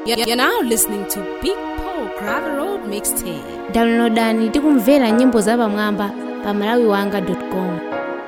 You're now listening to Big Paul Gravel Road Mixtape. downloadani tikumvera nyimbo zapamwamba pa malawiwanga.com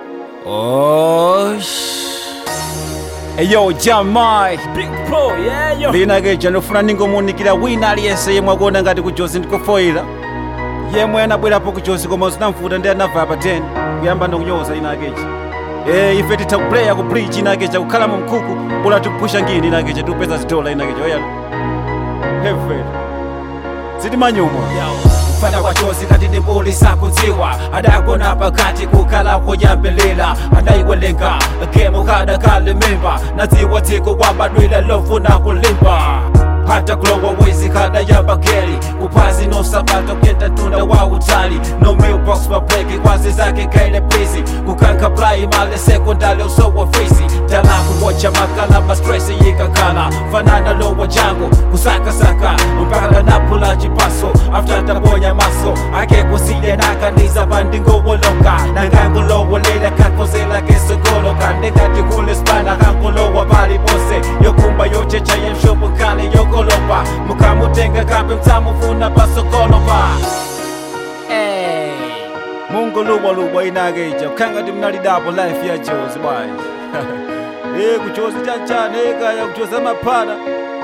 Osh. Eyo jamai Big Pro, yeah, yo. linakeja ndofuna ningomuunikira wina aliyense yemwe akuona ngati kujozi ndikofoyira yemwe anabwerapo kujozi koma zinamvuta ndi anava pa 10 kuyamba ndikunyoza inakeja e ife titha kuplaya ku bridge inakeja kukhala mu mkhuku bula tikupusha ngini inakeja tikupeza zitola inakeja oyalo hefe zitimanyumwa kufana kwa chozi kati ndibulisa kudziwa adagona pakati kukhala kuyambelela adayiwelenga gemu kadakalimimba nadziwa dziko kwabadwila lofuna kulimba hata kulowa wizi kada yamba geli kuphazi nosabata kuyenda tunda wa utali no mailbox mabreki kwazi zake kaile busy kukanka plai male sekondali usowa fisi talaku wocha makala mastresi yikakhala fanana lowa jango kusakasaka mpaka napula chipaso after tabonya maso ake kusile nakaniza bandingowolonga nangangulowolela kakozela kesogoloka ndekati kule spana kangulowa pali pose yokumba yochecha yemshopo kale yokolopa mukamutenga kape mtamufuna pasokolopa Hey. mungu lubwa lubwa inakeja kukhangati mnalidapo life ya jozi bwayi e kujozi chanchane ekaya kujozi amaphana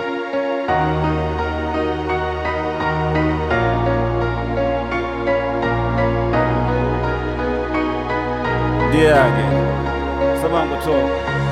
ndiyake samangotoka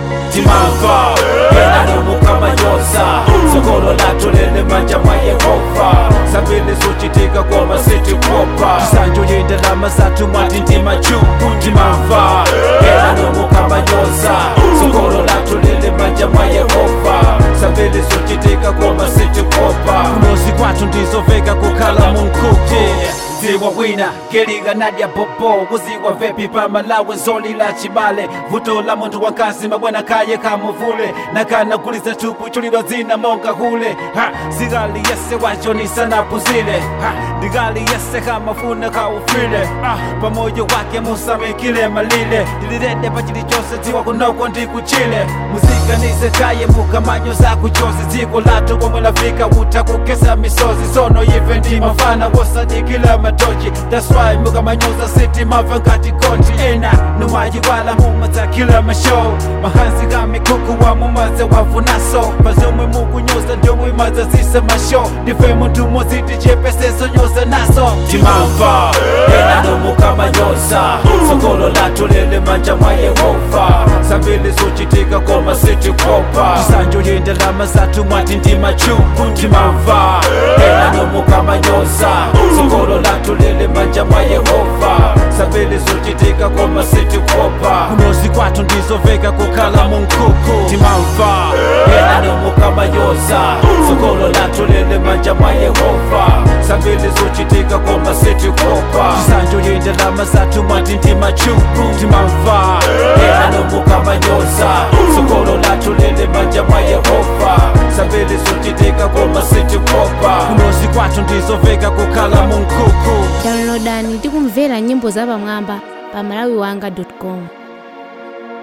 timamva enanomukamanyoza sokolo latolele manja mwa yehova sambili zochitika koma sitikopa tisanjoyenda lamasatu mwati ndima chuku timamva enanomukamanyoza sokolo latolele manja mwa yehova sambili zochitika koma sitikopa kunozi kwathu ndizoveka kukhala munkuku ziwa wina geliga nadya popo kuziwa vepi pa malawi zoli la chibale vuto la muntu wakazi mabwana kaye kamuvule nakana kuliza tupu chulidwa zina monga hule ha zigali yese wachonisa na puzile ha ndigali yese kamafuna kaufile ah pamoja wake musamikile malile dilirende pachili chose ziwa kunoko ndikuchile muzika nizekaye mukamanyo za kuchozi dziko latu komwe lafika utakukesa misozi sono ife ndi mafana wosadikila matochi that's why mukamanyoza city mava ngati konti ena numayiwala mumadzakila mashow mahansi kamikuku wa mumadze wavunaso pazomwe mukunyoza ndomwe madzazisa mashow ndife muntu muziti chepeseso nyoza naso timamva ena nomukamanyoza sokolo latu lele manja mwa yehova sambili zochitika koma sitikopa tisanjoyenda lamasatu mwati ndima chuku timamva ena nomukamanyoza sokolo latu lele manja mwa yehova sambili zochitika koma sitikopa kunozi kwathu ndizoveka kukhala munkuku timamva ena nomukamanyoza sokolo latu lele manja mwa yehova sambili zochitika koma sitikopa tisanjoyenda lamasatu mwati ndima chuku timamva ena nomukamanyoza sokolo latu lele manja mwa yehova sambili zochitika koma sitikopa kunozi kwathu ndizoveka kukhala munkuku downloadani tikumvera nyimbo zapamwamba pa malawiwanga.com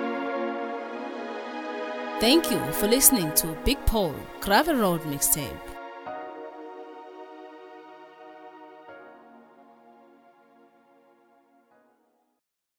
Thank you for listening to Big Paul Gravel Road Mixtape.